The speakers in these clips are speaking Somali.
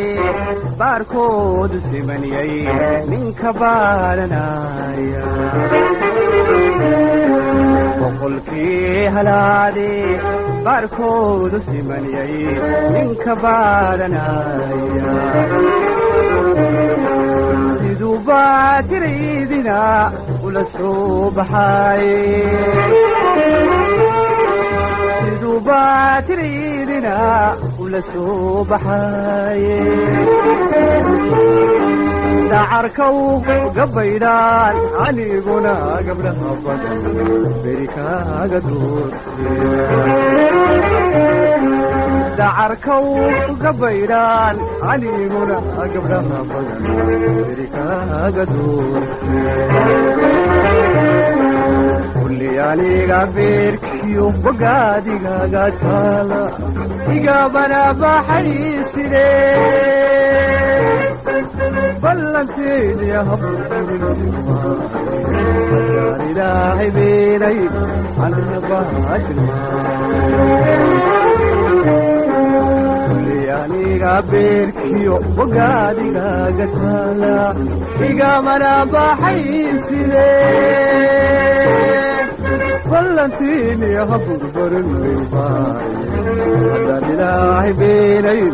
baarkoodu simaniyay ninka baaranaya boqolkii halaade baarkoodu simaniyay ninka baaranaya siduu baatiraydina ula soo baxaaye siduu baatiraydina ula soo baxaaye dacarkaw gabaydhaan aniguna gabdhaha badan beri kaaga duurte dacarkaw gabaydhaan aniguna gabdhaha badan beri kaaga duurte kulli aniga beerkiyo bogaadigaga taala igabana baxayside ballanteedi habaan ilaahay beenay anabaatilmaa aniga beerkiyo bogaadigaga taala igamana baxayside ballantiini haburbarin hadaan ilaahay beenayn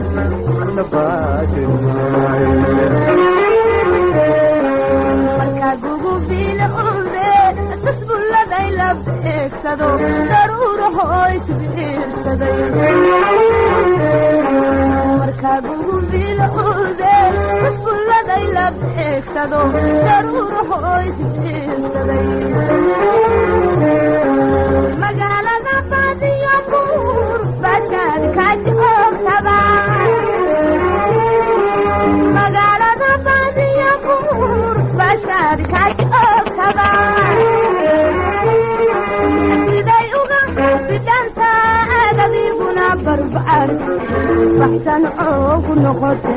markaa gugubiila umbe tasbulladay la beegsado daruuraho isbiirsaday markaa gugubiila umbe tasbulladay la beegsado daruuraho isbiirsaday magaalada baadiyo buur bashaad kaji oogtaba magaalada baadiyo buur bashaad kaji oogtaba siday uga bidhanta aadadiguna barbaar baxsan oogu noqote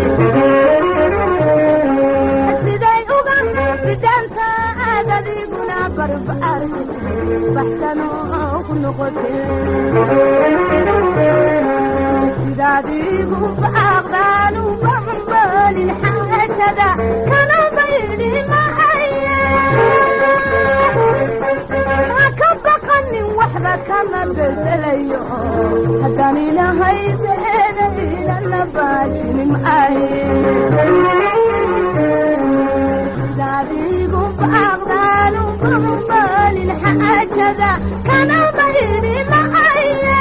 siday uga bidhanta aadadiguna barbaar baxsan oogu noqote sidaadiigu baaqdaanu bambalin xaajada kana baydi maaye ha ka baqanin waxba kama bedelayo haddaan ilahay beeda ilana baajini maaye sidaadiigu baaqdaanu bambalin xaajada kana baydi maaye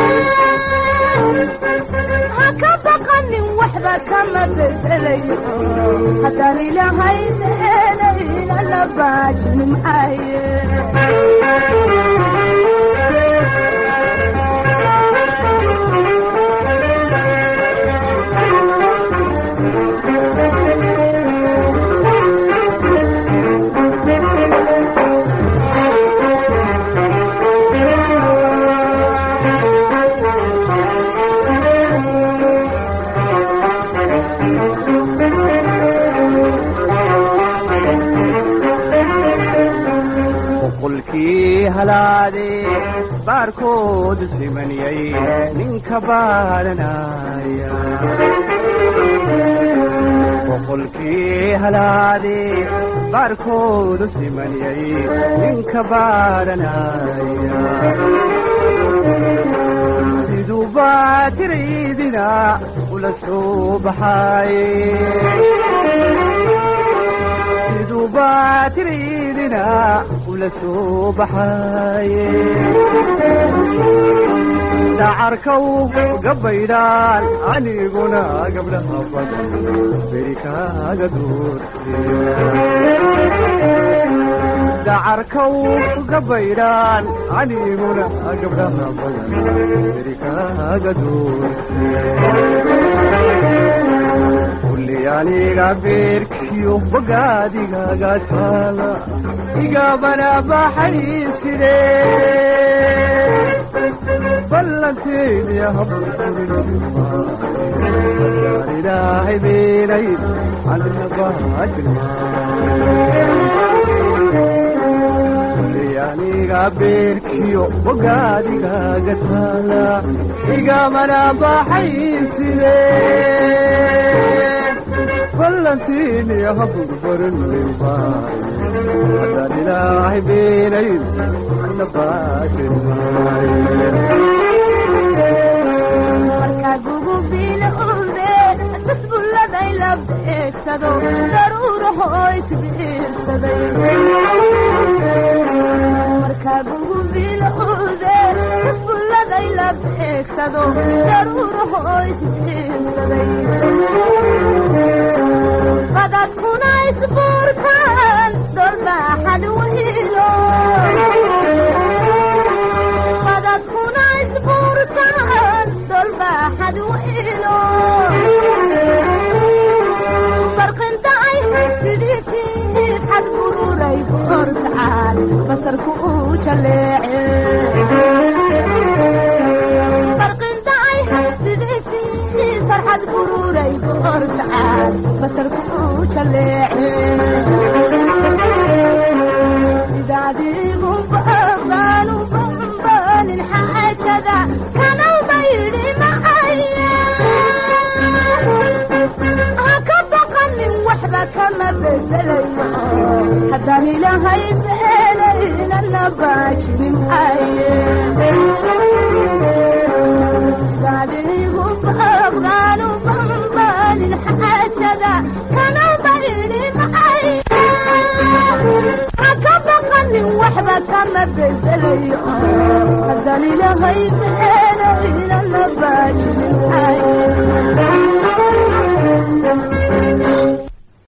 ha ka baqanin waxba kama bedelayo haddaan ilahay beeda ilana baajini maaye boqolkii halaade baarkoodu simaniyay ninka baaranaya boqolkii halaade baarkoodu simaniyay ninka baaranaya siduu baatiraydina ula soo baxaaye siduu baatiraydina ula soo baxaaye dacarkaw gabaydhaan aniguna gabdhaha badan beri kaaga duurte dacarkaw gabaydhaan aniguna gabdhaha badan beri kaaga duurte kulli aniga beerkiyo bogaadigaga taala igabana baxayside ballanteedi habaan ilaahay beenay aniga beerkiyo bogaadigaga taala igamana baxayside ballantiini haburbarin lilbaay haddaan ilaahay beenayn ana baashin maaye markaa gugubiil ude tasbulladay la beegsado daruurahoo isbiirsaday markaa gugubiil ude tasbulladay la beegsado daruurahoo isbiirsaday qadadkuna isbuurtaan dolbaaxad wiilo qadadkuna isbuurtaan dolbaaxad wiilo barqintacay sidiisii xad bururay hortacaan basarku uu jaleece barqintacay sidiisii farxad bururay hortacaan basarku uu jaleece sidaadiigu baaqaanu bambaanin xaajada kanawba yidhi macaya ha ka baqanin waxba kama bedelayo haddaan ilaahay beenaynana baashini maaye sidaadiigu baaqaanu bambaanin xaajada kanawba yidhi macaya haka baqanin waxba kama bedelayo haddaan ilaahay beenaynana baashi